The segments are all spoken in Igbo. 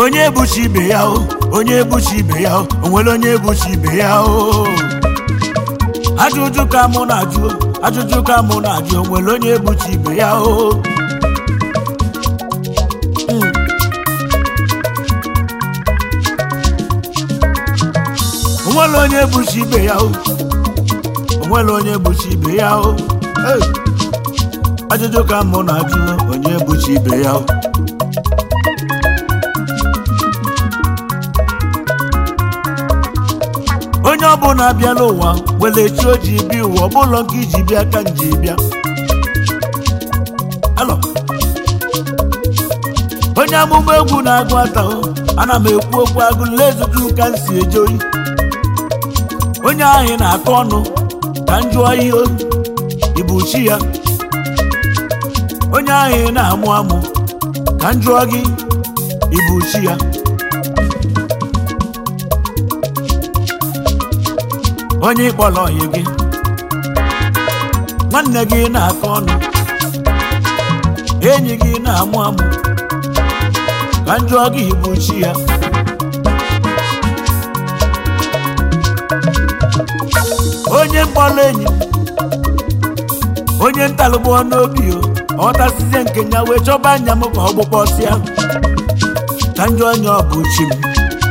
onye ebuchi ibe ya o onye ebuchi ibe ya o o nwere onye ebuchi ibe ya o ajụjụ ka mụ na-ajụ ajụjụ ka mụ na-ajụ o nwere onye ebuchi ibe ya o Mm. o nwere onye ebuchi ibe ya o o nwere onye ebuchi ibe ya o Hey! ajụjụ ka mụ na-ajụ onye ebuchi ibe ya o onye ọbụla bịa n'ụwa nwere chi o ji bịa ụwa ọbụlọ nke iji bịa ka nji bịa alọ onye amụma egwu na-agụ ata o, ana m ekwu okwu agụ lezutu ka m si eje oyi onye ahụ na-akọ ọnụ ka m jụọ ihe o, ibu chi ya onye ahụ na-amụ amụ ka m jụọ gị ibu chi ya onye ịkpọrọ ọyị gị nwanne gị na-akọ ọnụ enyi gị na-amụ amụ ka m jụọ gị ibu chi ya onye mkpọrọ enyi onye ntalụgbọ n'obi o ọghọtasizie nke ya wee chọba anya m ka ọ gbụkpọsịa ka njọ onye ọ bụ chi m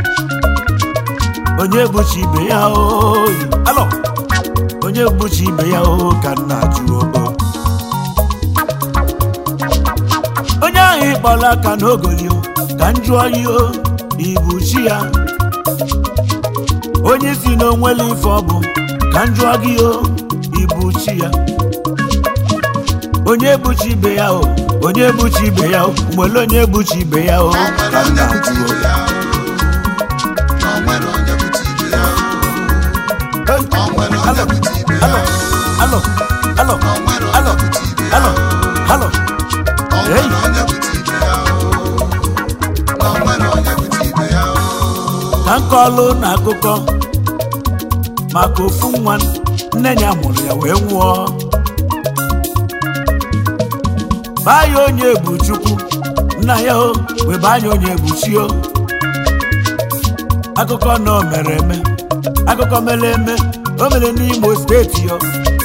onye bụchi ibe ya oyi alọ onye bụchi ibe ya o ka nna jụọ o onye ahụ ịkpọrọ aka n'ogoli o ka m jụọ ya o ibu chi ya onye si n'onwere ife ọ bụ ka m jụọ gị o ibu chi ya onye bụchi ibe ya o onye bụchi ibe ya o nwere onye bụchi ibe ya o ka nna jụọ Hey! Alọ, alọ, alọ, alọ, alọ, alọ. Hey! ka nkọlụ na akụkọ maka ofu nwa nne ya mụrụ ya wee nwụọ baa ya onye bụ chukwu nna ya o wee baa ya onye bụ chi o akụkọ na o mere eme akụkọ mere eme o mere n'imo steeti yo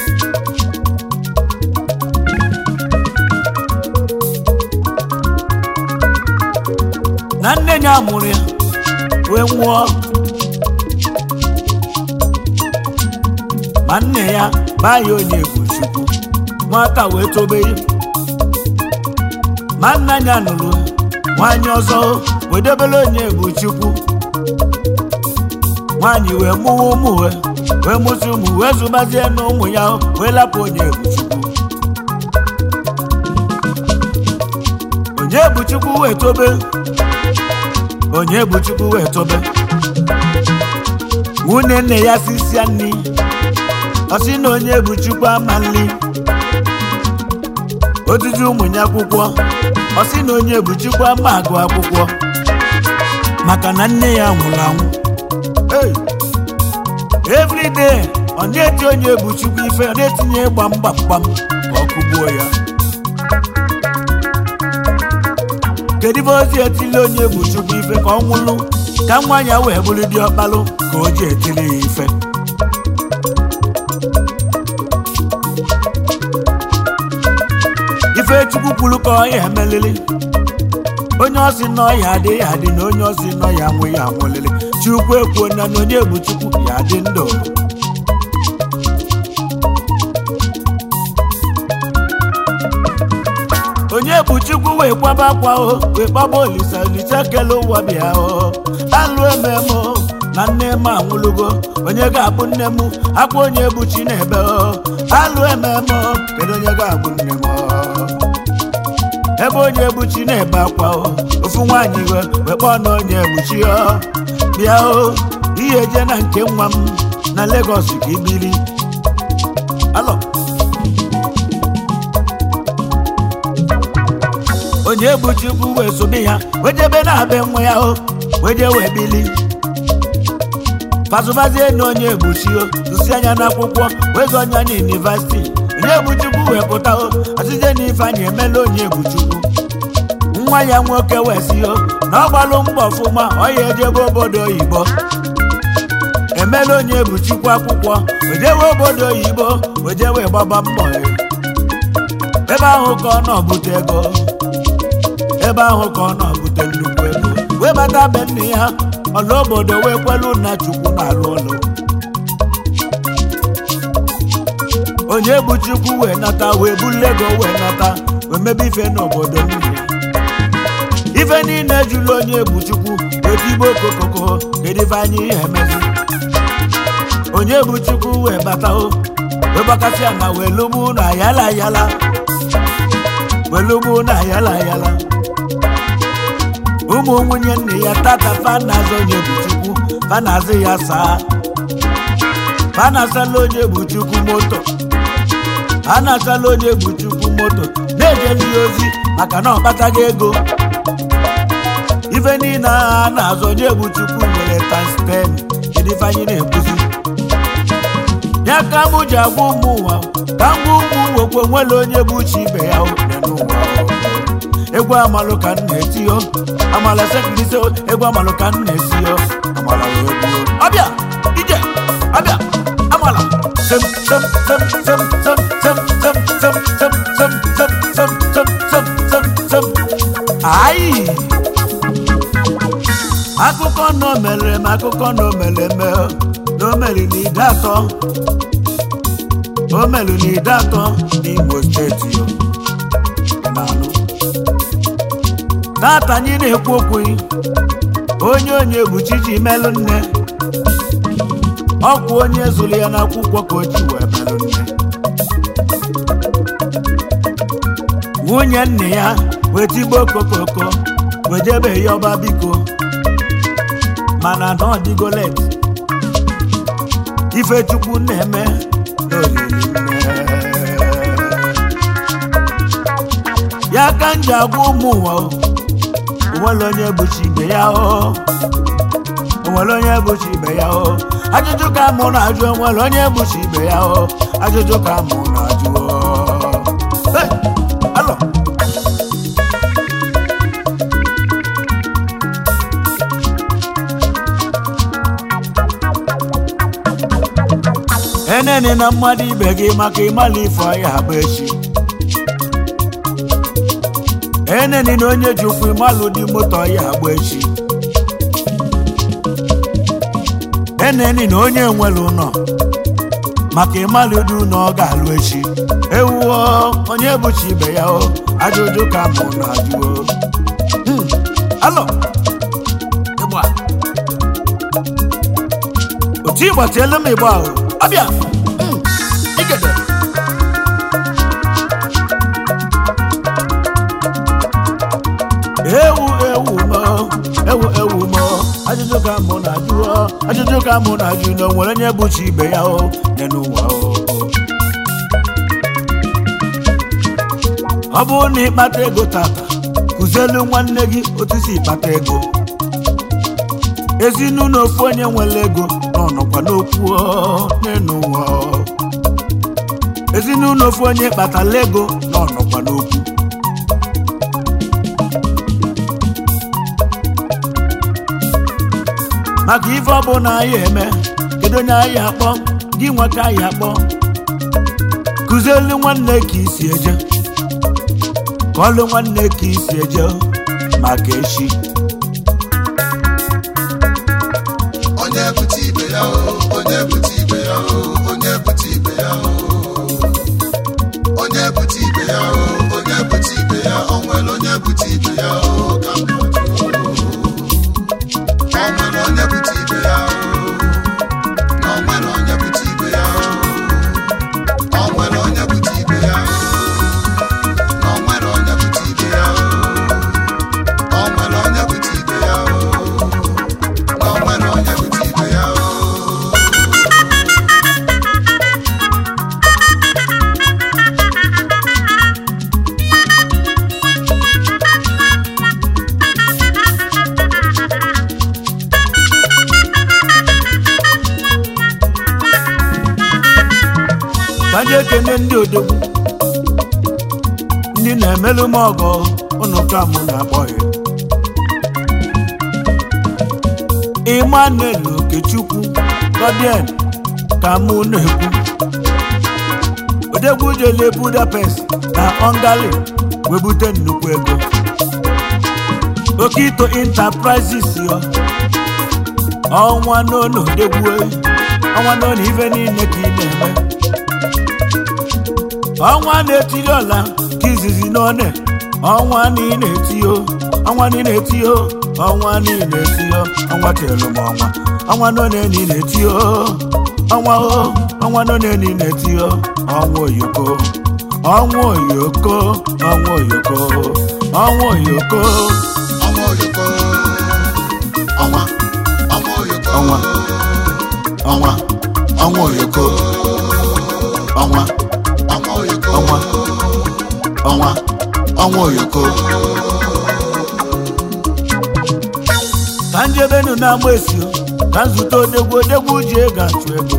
na nne ya mụrụ ya wee nwụọ ma nne ya baa ya onye bụ chukwu nwata wee tobe ya ma nna ya nụrụ nwaanyị ọzọ wee debere onye bụ chukwu nwaanyị wee mụwa ụmụ wee wee mụsị ụmụ wee zụbazie na ụmụ ya wee lapụ onye bụ chukwu onye bụ chukwu wee tobe onye bụ chukwu wee tobe nwunye nne ya sisia nri ọ sị na onye bụ chukwu ama nri otutu ụmụ ya akwụkwọ ọ sị na onye bụ chukwu ama agụ akwụkwọ maka na nne ya nwụrụ anwụ Hey! every day ọ na-eti onye bụ chukwu ife ọ na-etinye gbam gbam gbam ka ọ kụgbuo ya kedu ibe ozi etili onye bụ chukwu ife ka ọ nwụlụ ka nwa ya wee bụrụ dị ọkpalụ ka o ji etili ya ife ife chukwu kwuru ka ọ ya emelili onye ọsị nọ ya adị ya adị na onye ọsị nọ ya anwụ ya anwụlili chukwu ekwuo na na onye bụ chukwu ya adị ndụ onye bụ chukwu wee kwaba akwa o wee kpọba olisa olisa kele ụwa bịa o alụ ememe o na nne m anwụlụgo onye ga-abụ nne m akwa onye bụ chi na-ebe o alụ ememe o kedu onye ga-abụ nne m o ebe onye bụ chi na-ebe akwa o ofu nwaanyị we wee kpọọ na onye bụ chi o bịa o ihe je na nke nwa m na Lagos ka ibiri alọ onye bụ chukwu wee sobe ya wee jebe na be nwa ya o wee je wee bili fazụbazie na onye egbuchi o tụsi anya n'akwụkwọ wee zụ anya na yunivasiti onye egbuchukwu wee pụta o asite na ifeanyị emela onye egbuchukwu nwa ya nwoke wesio na ọ gbalụ mbọ ọfụma ọ ya ejebe obodo oyibo emela onye bụ chukwu akwụkwọ ojewe obodo oyibo ojewe gbaba mbọ ya ebe ahụ ka ọ nọ-bute ego ebe ahụ ka ọ nọ-bute nnukwu ego wee bata be nne ya ọla obodo wee kwelu na chukwu na-alụ ụlọ onye bụ chukwu wee nata wee bulu ego wee nata wee mebe ife n'obodo niile ife niile jụrụ onye bụ chukwu wee tibe okokoko kedu ife anyị ihe emezi onye bụ chukwu wee bata o wee gbakasịa na wee lụgbu na yala yala wee lụgbu na yala yala ụmụ nwunye nne ya tata fanazị onye bụ chukwu fanazị ya saa fanasala onye bụ chukwu moto anasala onye bụ chukwu moto na-ejeli ya ozi maka na ọ kpataghị ego ife niile ahụ a na-azụ onye bụ chukwu nwere tanspen kedu ife anyị na-ekwuzi ya ka mụ ji agwa ụmụ ụwa ka m gwa ụmụ nwekwe nwere onye bụ chi ibe ya dị n'ụwa egwu amalụ ka m na-etiyo amala sekirisi egwu amalụ ka m na-esiyo amala wee gbuo ọbịa ije ọbịa amala sem sem sem sem sem sem sem sem sem sem sem sem sem sem sem sem ayi akụkọ nọ mere m akụkọ nọ mere eme na o mere n'ide atọ o mere n'ide atọ n'Imo steeti yo na-anụ tata anyị na-ekwu okwu onye onye bụ chichi melụ nne ọkwa onye zụrụ ya n'akwụkwọ ka o ji wee melụ nne nwunye nne ya wee tigbo okokoko wee jebe ya ọba biko mana na ọ dịgo let ifechukwu na-eme n'olili nne ya ka m ji agwa ụmụ ụwa o onwere onye bụchi ibe ya o onwere onye bụchi ibe ya o ajụjụ ka mụ na-ajụ onwere onye bụchi ibe ya o ajụjụ ka mụ na-ajụ o Hey! Alo! enene na mmadụ ibe gị maka ịmala ife ọya bụ echi eneni na onye ji ụkwụ ịmalụ dị moto ọya agba echi eneni na onye nwere ụlọ maka ịmalụ dị ụlọ ọ ga-alụ echi ewuo onye bụchi ibe ya o ajụjụ ka mụ na ajụo Hmm, alo ịgba otu ịgbatielu m ịgba ahụ ọbịa Hmm, igede ewu ewu mo ewu ewu mo ajụjụ ka mụ na-ajụ ọ, ajụjụ ka mụ na-ajụ na o nwere onye bụchi ibe ya o nye n'ụwa o ọ bụrụ na ịkpata ego tata kụzielu nwanne gị otu si kpata ego ezinụlọ ofu onye nwere ego nọ nọkwa n'okwu ọ, n'elu ụwa ọ. ezinụlọ ofu onye kpatara ego nọ nọkwa n'okwu maka ife ọbụla anyị eme kedu onye anyị akpọ gị nweta anyị akpọ kụzielu nwanne ka isi eje ka ọlụ nwanne ka isi eje maka echi onye bute ibe ya o onye bute ibe ya o onye bute ibe ya o onye bute ibe ya o onye bute ibe ya o nwere onye bute ibe ya o ka m na-ajụ o nwere onye bute ibe ya o na o nwere onye bute ibe ya o o nwere onye bute ibe ya o na o nwere onye bute ibe ya o o nwere onye bute ibe ya o na o nwere onye bute ibe ya o ka anyị ekene ndị odogwu ndị na-emelụ m ọgọ ụnụ ka mụ na-akpọ ya Emmanuel Okechukwu Godien ka mụ na-ekwu odegwu jele Budapest na Hungary wee bute nnukwu ego Okito Enterprises yo ọnwa n'onu odegwu ọnwa n'onu ife niile ka ị na-eme ọnwa na-etiri ọla ka izizi n'one ọnwa niile etiyo ọnwa niile etiyo ọnwa niile etiyo ọnwa kelụ m ọnwa ọnwa n'one niile etiyo ọnwa o ọnwa n'one niile etiyo ọnwa oyoko ọnwa oyoko ọnwa oyoko ọnwa oyoko ọnwa oyoko ọnwa ọnwa oyoko ọnwa ọnwa ọnwa oyoko ọnwa ọnwa oyoko ọnwa ọnwa ọnwa oyoko ka njebenu na-agba esi ka nzute odegwu odegwu ji ego achụ ego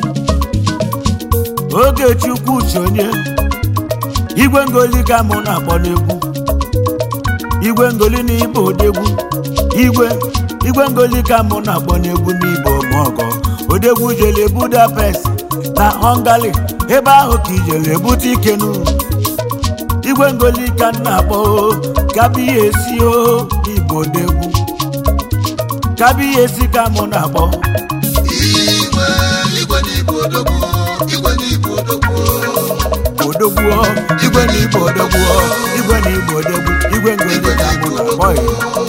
oge chukwu uche onye igwe ngoli ka mụ na-akpọ n'egwu igwe ngoli na ibe odegwu igwe igwe ngoli ka mụ na-akpọ n'egwu n'ibe ọmọgọ odegwu jele budapest na hungary ebe ahụ ka ijele ebute ikenu igwe ngoli ka m na-akpọ kabiya esi o igbo odegwu kabiya esi ka mụ na-akpọ igwe igwe n'ibu odogwu igwe n'ibu odogwu odogwu o, igwe na ibe odogwu o, igwe na ibe odogwu igwe ngoli ka mụ na-akpọ ya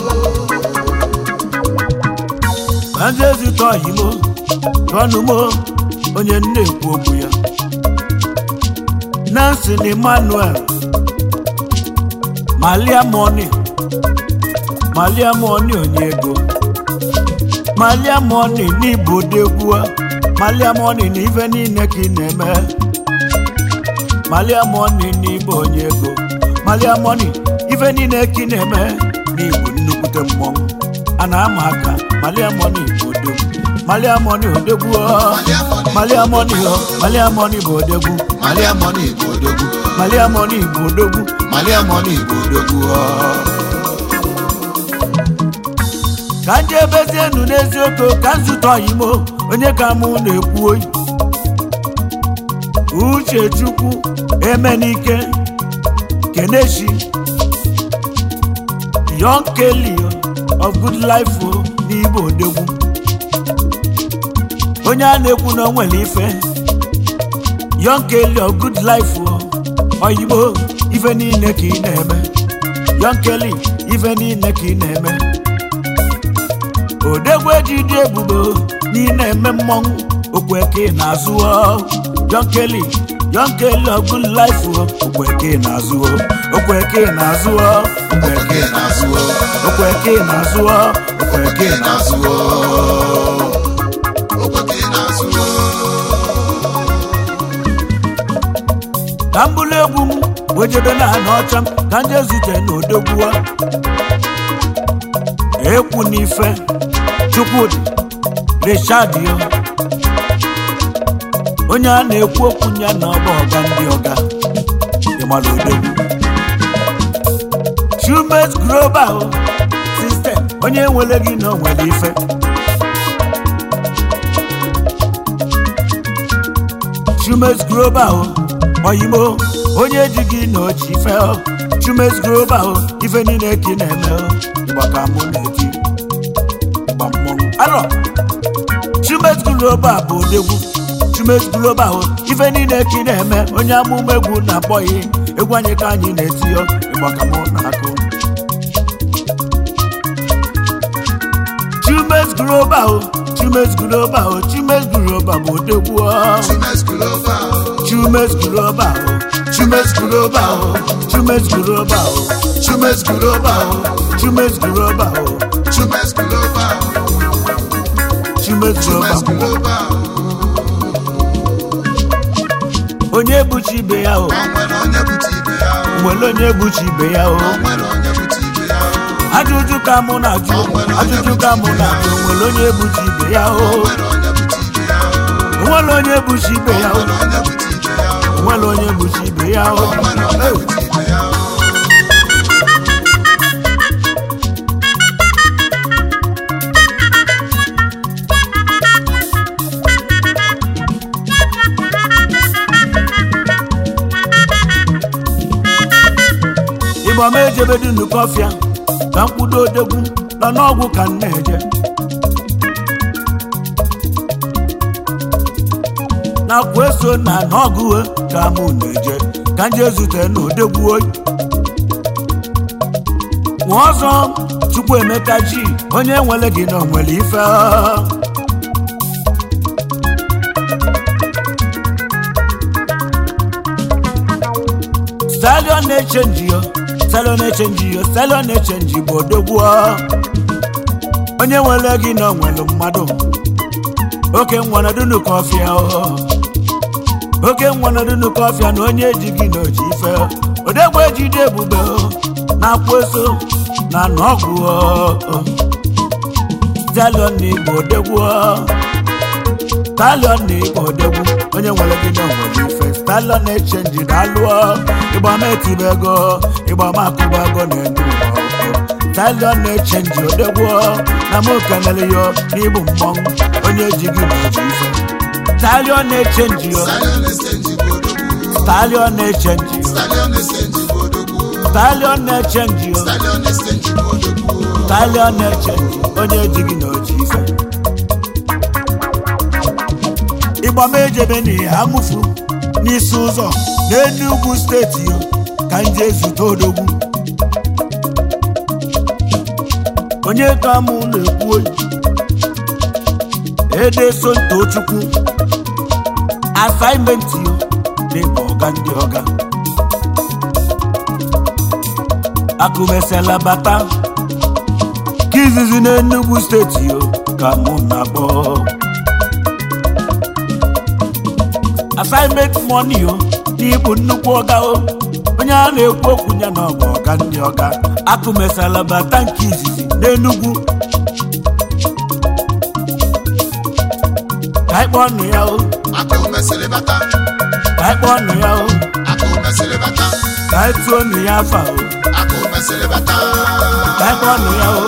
ka ndị ezute ọyimo tọnụmo onye nne ekwu okwu ya Nancy na Emmanuel Malia Money Malia Money onye ego Malia Money n'Igbo degwu Malia Money na ife niile ka ị na-eme Malia Money n'Igbo onye ego Malia Money ife niile ka ị na-eme n'Igbo nnukwute mmọnwụ a na-ama aka Malia Money bụ odegwu Malia Money odegwu ọ. Malia Money ọ. Malia Money bụ odegwu malia money bụ odogwu Malia Money bụ odogwu malia money bụ odogwu ọ. ka nje ebezienu n'eziokwu ka nzute ọyimo onye ka mụ na-ekwu oyi uche chukwu emenike keneshi young kelly of good life o n'igbo odegwu onye a na-ekwu na o nwere ife young kelly of good life o oyibo ife niile ka ị na-eme young kelly ife niile ka ị na-eme odegwu ejide ebubo n'ime eme mmọnwụ okweke na-azụ John Kelly John Kelly ọgụ life okweke na-azụ okweke na-azụ okweke na-azụ o, okweke na-azụ okweke okweke na-azụ na-azụ o, okweke na-azụ o. ka m bụrụ egwu m wejebe na anọ ọcha m ka nje zute n'odogwu ekwu n'ife chukwudị richard yo onye a na-ekwu okwu ya na ọba ọga ndị ọga ịmara odogwu Shumet global system onye nwere gị na o nwere ife Shumet global oyimo onye ji gị na oji ife Shumet global ife niile ka ị na-eme ịgba ka mụ na-eti ịgba mmọnwụ arọ Shumet global bụ odegwu Shumet global ife niile ka ị na-eme onye amụma egwu na-akpọghị egwu anyị ka anyị na-eti yo ịgba ka mụ na-akụ Chumes global Chumes global Chumes global bụ odegwu ọ. Chumes Global o, Chumes global Chumes global Chumes global Chumes global Chumes global Chumes Global o, Chumes Chumes global Global o. onye buchi ibe ya o O nwere onye bute ibe ya o, nwere onye buchi ibe ya o o nwere onye bute ibe ya o, ajụjụ ka mụ na-ajụ ajụjụ ka mụ na-ajụ nwere onye buchi ibe ya o o nwere onye bute ibe ya o, nwere onye buchi ibe ya o o nwere onye bute ibe ya o, nwere onye buchi ibe ya o o nwere onye bute ibe ya o. igbo ma ejebedu nnukwu ọfịa ka mkpudo odegwu nọ n'ọgwụ ka m na-eje na kweso na n'ọgụ ka mụ na-eje ka m jee zute na odegwu oyi nwa ọzọ chukwu emeka ji onye nwere gị na onwere ife stallion na-echenji yo stallion na-echenji yo stallion na-echenji bụ odogwu onye nwere gị na onwere mmadụ oke nwanadunu kọfịa oke nwanadunu kọfịa na onye ji gị na oji ife odegwu ejide ebube na-akwa eso na n'ọgwụ stallion na igbo odegwu stallion na igbo odegwu onye nwere gị na onwere ife stallion na-echenji na-alụọ ịgba m etibe ego ịgba m akụba ego na-enye ụwa stallion na-echenji odegwu na m kenere yo n'ịbụ mmọnwụ onye ji gị na oji ife stallion na-echenji yo Stallion na-echenji bụ odogwu. stallion na-echenji yo Stallion na-echenji bụ odogwu. stallion na-echenji yo Stallion na-echenji bụ odogwu. stallion na-echenji onye ji gị na oji ife ịgba m ejebe n'ihe amụfu n'isi ụzọ n'Enugu steeti yo ka m jee zute odogwu onye ka mụ na-ekwu oyi edeso ntochukwu asaịmentị yo dịka ọga ndị ọga akụmesịala bata ka izizi n'Enugu steeti yo ka mụ na-akpọ assignment money o n'ịbụ nnukwu ọga o onye a na-ekwu okwu ya na ọgba ọga ndị ọga akụmesala bata nke izizi n'Enugu ka anyị kpọọ nụ ya o Akụ mesịrị bata. ka anyị kpọọ nụ ya o Akụ mesịrị bata. ka anyị tụọ nụ ya afa o Akụ mesịrị bata. ka anyị kpọọ nụ ya o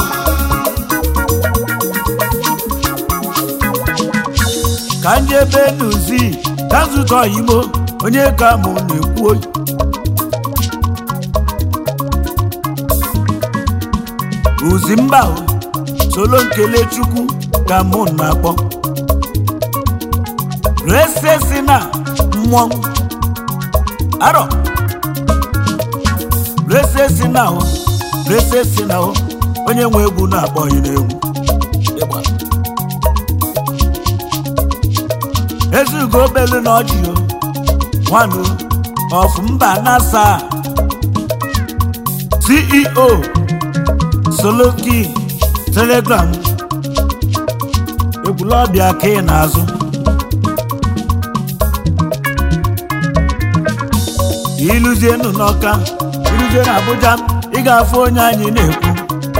ka ndị ebe n'uzi ka nzukọ oyimo onye ka mụ na-ekwu oyi uzi mba o solo nkele chukwu ka mụ na-akpọ rese si na mmọnwụ arọ rese si na o rese si na o onye nwe egwu na-akpọghị n'egwu ịgba ezugo obelu na ọjị o nwanụ of mba nasa ceo soloki telegram egwulọbịa ka ị na-azụ iluzienu n'ọka iluzie na abuja ị ga-afụ onye anyị na-ekwu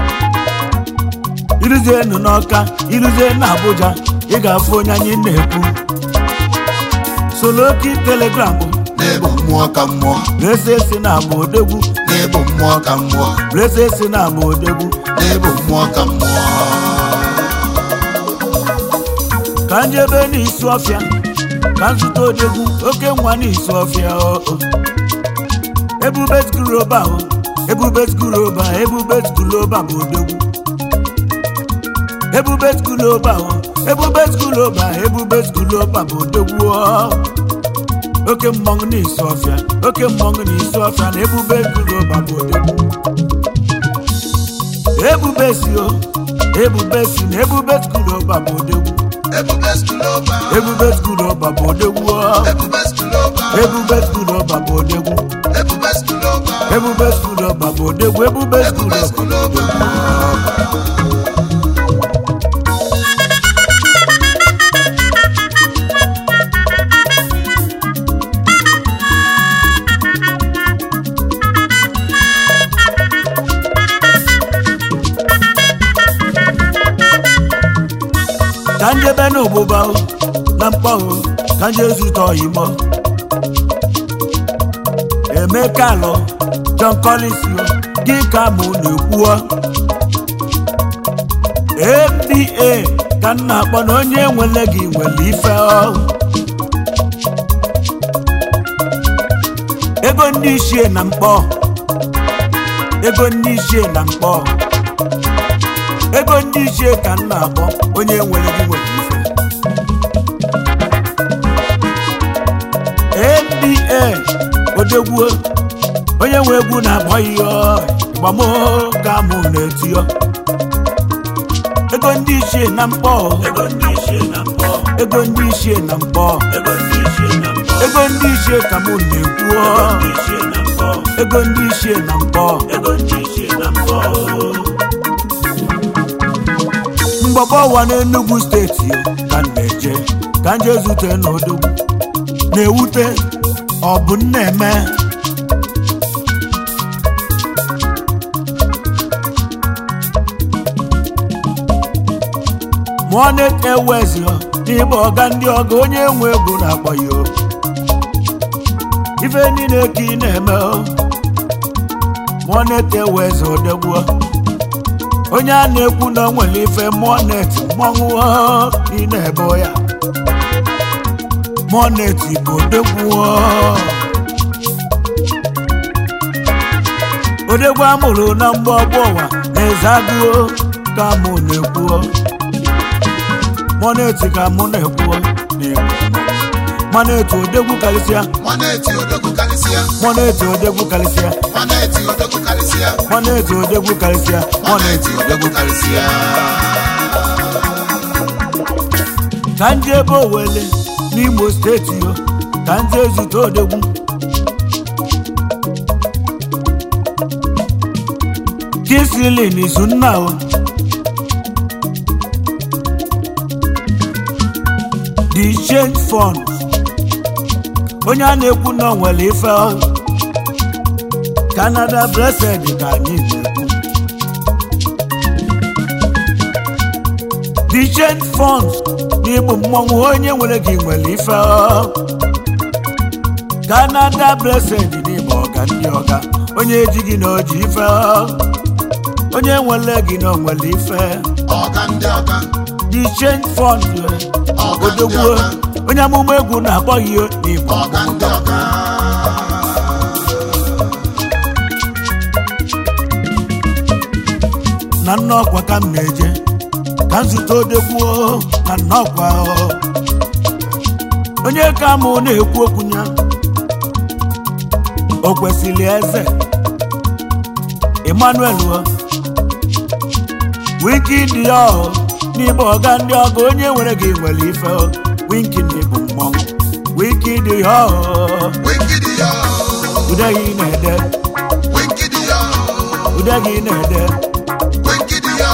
iluzienu n'ọka iluzie na abuja ị ga-afụ onye anyị na-ekwu soloki telegram Na-ebu mmụọ ka mmụọ. rese si na agba odegwu Na-ebu mmụọ ka mmụọ. rese si na agba odegwu Na-ebu mmụọ ka mmụọ. ka njebe n'isi ọfịa ka nzụta odegwu oke nwa n'isi ọfịa o ebube skuroba o ebube skuroba ebube skuroba bụ odegwu ebube skuroba o ebube skuroba ebube skuroba bụ odegwu o oke mmọnwụ n'isi ọfịa oke mmọnwụ n'isi ọfịa na ebube skuroba bụ odegwu ebube si o ebube si na ebube skuroba bụ odegwu Ebube skuloba. ebube skuroba bụ odegwu o Ebube skuloba. ebube skuroba bụ odegwu Ebube skuloba. ebube skuroba bụ odegwu ebube Ebube skuroba skuloba. ka njebe n'ụbụba o na mkpọ o ka nje zụta oyimo emeka alọ john collins o gị ka mụ na-ekwuo mba ka m na-akpọ na onye nwere gị nwere ife ọ ego ndị ichie na mkpọ ego ndị ichie na mkpọ ego ndị ichie ka m na-akpọ onye nwere gị nwere ife nba odegwuo onye nwe egwu na-akpọ ihe ịgbamo ka mụ na-etio ego ndị ichie na mkpọ ego ndị ichie na mkpọ ego ndị ichie na mkpọ ego ndị ichie ka mụ na-ekwu ego ndị ichie na mkpọ mgbọgbọ ụwa n'Enugu steeti ka m na-eje ka m jee zute n'odogwu na-ewute ọ bụ nna-eme mụọ na-ewezi n'ime ọga ndị ọga onye nwe egwu na-akpọ ya o. ife niile ka ị na-eme o. mụọ na-ewezi odegbuo onye a na-ekwu na o nwere ife mụọ na-eti mmọnwụ o, ị na-ebe ya mụọ na-eti bụ odegwu o. odegwu amụrụ na mgbọgbọ ụwa na-eze agụo ka mụ na-ekwu mọneti ka mụ na-ekwu mọneti odegwu karịsịa Maneti odogwu karịsịa. mọneti odegwu karịsịa Maneti odogwu karịsịa. mọneti odegwu karịsịa Maneti odogwu karịsịa. ka ndị ebe owele n'imo steeti yo ka ndị ezute odegwu kisilin izu nna o the change fund onye a na-ekwu na o nwere ife o. canada blessed ka anyị na-ekwu the change fund n'ịbụ mmọnwụ onye nwere gị nwere ife o. canada blessed n'ịbụ ọga ndị ọga onye ejighị na oji ife o. onye nwere gị na o nwere ife Ọga ndị ọga. the change fund odogwu onye amụma egwu na-akpọ ya n'ịbụ Ọga ndị ọga. na nnọkwa ka m na-eje ka nzute odegbuo na nnọkwa o. onye ka mụ na-ekwu okwu ya o kwesịrị eze emmanuel o. winki dị ya o n'ime ọga ndị ọga onye nwere gị nwere ife o. winki ndị bụ mmọnwụ winki dị ya o. Wikidi yo. ude gị na-ede Wikidi yo. ude gị na-ede Wikidi yo.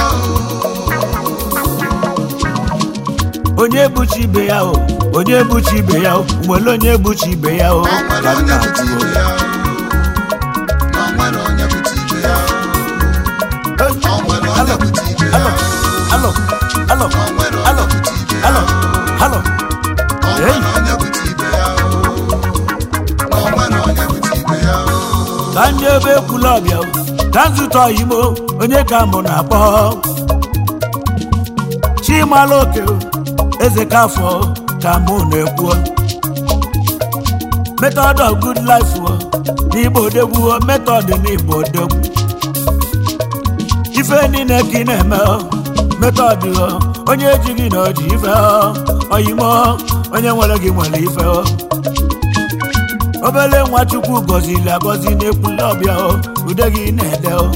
onye buchi ibe ya o onye buchi ibe ya o nwere onye buchi ibe ya o O nwere ka m onye na-atụ bụchi o. ibe ya. O nwere onye bụchi ibe ya. O nwere onye bụchi ibe ya. Alo, alo, O nwere alo, onye bụchi ibe ya. alo, alo. O nwere onye bụchi ibe ya. O nwere onye bụchi ibe ya. ka ndị ebe ekwula ọbịa o, ka nzụta oyimo onye ka mụ na-akpọ chimala oke o, eze kafọ ka mụ na-ekwu method of good life o, n'igbo odegwu o, method n'igbo odegwu ife niile ka ị na-eme o, method o, onye ejighị na oji ife o, oyimo onye nwere gị nwere ife o obele nwa chukwu gọziri agọzi n'ekwule ọbịa o ude gị na-ede o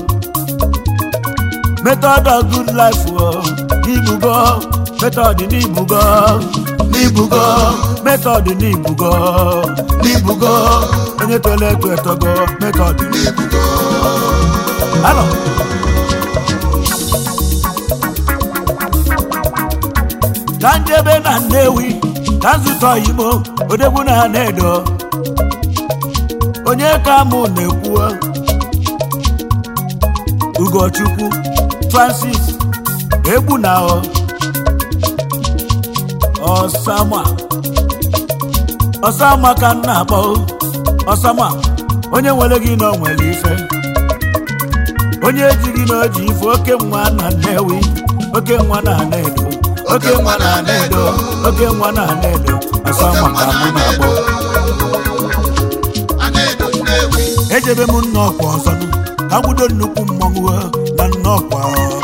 method of good life o n'ibugo method n'ibugo n'ibugo method n'ibugo n'ibugo onye tolo eto etogo method N'ibugo. alo ka njebe na nnewi ka nzụta oyimo odegwu na na-edo onye ka mụ na-ekwu ugochukwu francis egbu na ọ ọsama ọsama ka m na-akpọ ọsama onye nwere gị na o nwere ife onye ejighị na oji ife oke nwa na nnewi oke nwa na na-edo oke nwa na na-edo oke nwa na na-edo ọsama ka mụ na-akpọ A na-edo Nnewi. ejebe m nna ọkwa ọzọ nụ ka gwudo nnukwu mmọnwụ o, na nnọkwa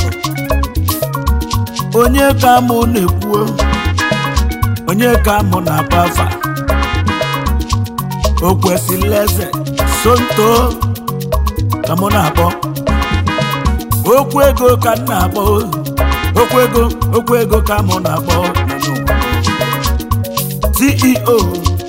onye ka mụ na-ekwu o, onye ka mụ na-akpa afa o kwesịrị eze sonto ka mụ na-akpọ okwu ego ka m na-akpọ o. okwu ego okwu ego ka mụ na-akpọ ceo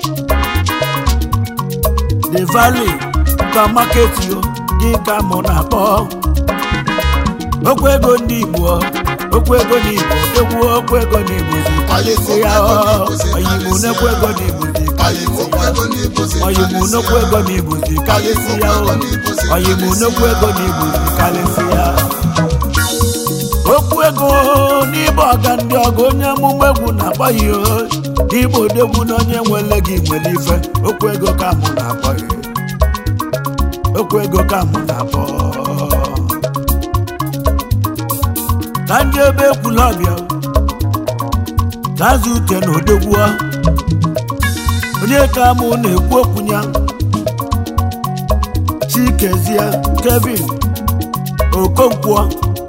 the valley supermarket yo gị ka mụ na-akpọ okwu ego ndị igbo okwu ego n'igbo egwu okwu ego n'igbo zikalịsị ya oyibo n'okwu ego n'igbo zikalịsị ya oyibo n'okwu ego n'igbo zikalịsị ya oyibo n'okwu ego n'igbo zikalịsị ya okwu ego n'ịbụ ọga ndị ọga onye amụma egwu na-akpọ ya o. n'igbo odegwu na onye nwere gị nwere ife okwu ego ka mụ na-akpọ ya okwu ego ka mụ na-akpọ ka ndị ebe ekwula ọbịa na-azụ ute na odegwu onye ka mụ na-ekwu okwu ya chikezie kevin okonkwo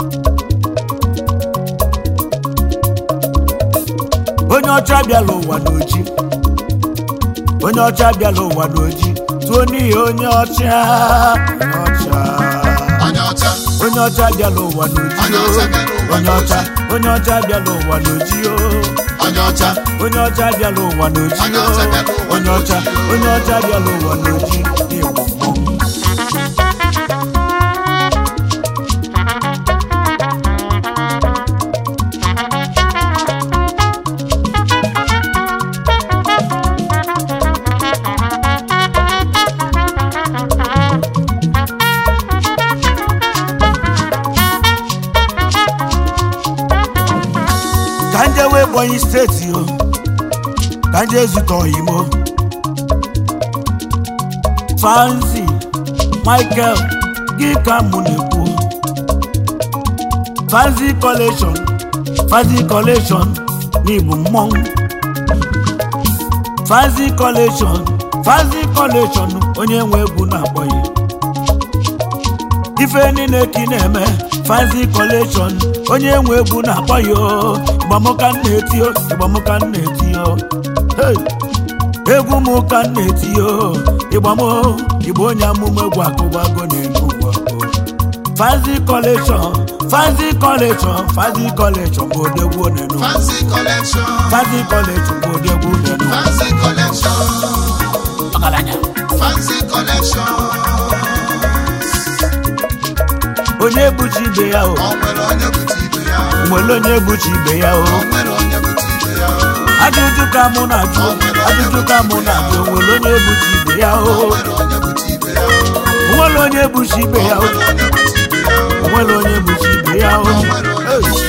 onye ọcha bịala ụwa n'oji onye ọcha bịala ụwa n'oji tụọ n'ihi onye ọcha onye ọcha onye ọcha onye ọcha bịala ụwa n'oji Onye ọcha bịala ụwa onye ọcha n'oji. onye ọcha bịala ụwa n'oji o onye ọcha onye ọcha bịala ụwa n'oji Onye o ọcha bịala ụwa onye ọcha n'oji. onye ọcha bịala ụwa n'oji n'igbo mmọnwụ ka nje wee Ebonyi steeti o ka nje zute oyimo fanzi michael gị ka mụ na-ekwu fanzi collection fanzi collection n'igbo mmọnwụ fanzi collection fanzi collection onye nwe egwu na-akpọ ya ife niile ka ị na-eme fancy collection onye nwe egwu na-akpọ ya o. ịgbamụka m na-eti o ịgbamụka m na-eti o Hey! egwu m ka m na-eti o ịgbam o igbo onye amụma egwu akụgbago na-enu ụwa o. fancy collection fancy collection fancy collection bụ odegwu onenu fancy collection fancy collection bụ odegwu onenu fancy collection ọgaranya fancy collection onye buchi ibe ya o o nwere onye bute ibe ya nwere onye buchi ibe ya o o nwere onye bute ibe ya ajụjụ ka mụ na-ajụ ajụjụ ka mụ na-ajụ nwere onye ebuchi ibe ya o o nwere onye bute ibe ya nwere onye ebuchi ibe ya o o nwere onye bute ibe ya nwere onye ebuchi ibe ya o o nwere onye Hey! bute